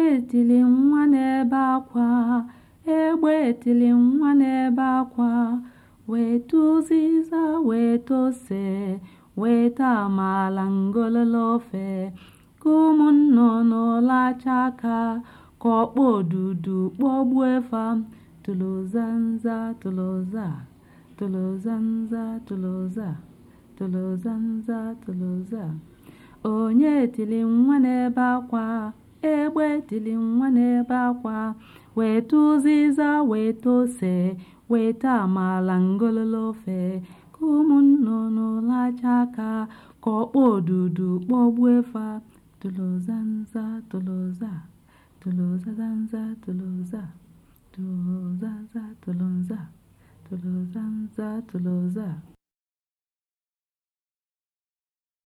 tili nwa n'ebe akwa egbe tili nwa n'ebe akwa weta ụzịza weta ose weta amala ngololo ofe ka ụmụ nnụnụ lacha aka ka ọkpọ odudu kpọgbuo fa tụlụzanza tụlụza tụlụzanza tụlụza tụlụzanza tụlụza onye tili nwa n'ebe akwa egbe tili nwa n'ebe akwa weta ụzịza weta ose weta amala ngololo ofe ka ụmụ nnụnụ lacha aka ka ọkpọ odudu kpọgbuo fa tụlụzanza tụlụza tụlụzazanza tụlụza tụlụzaza tụlụza tụlụzanza tụlụza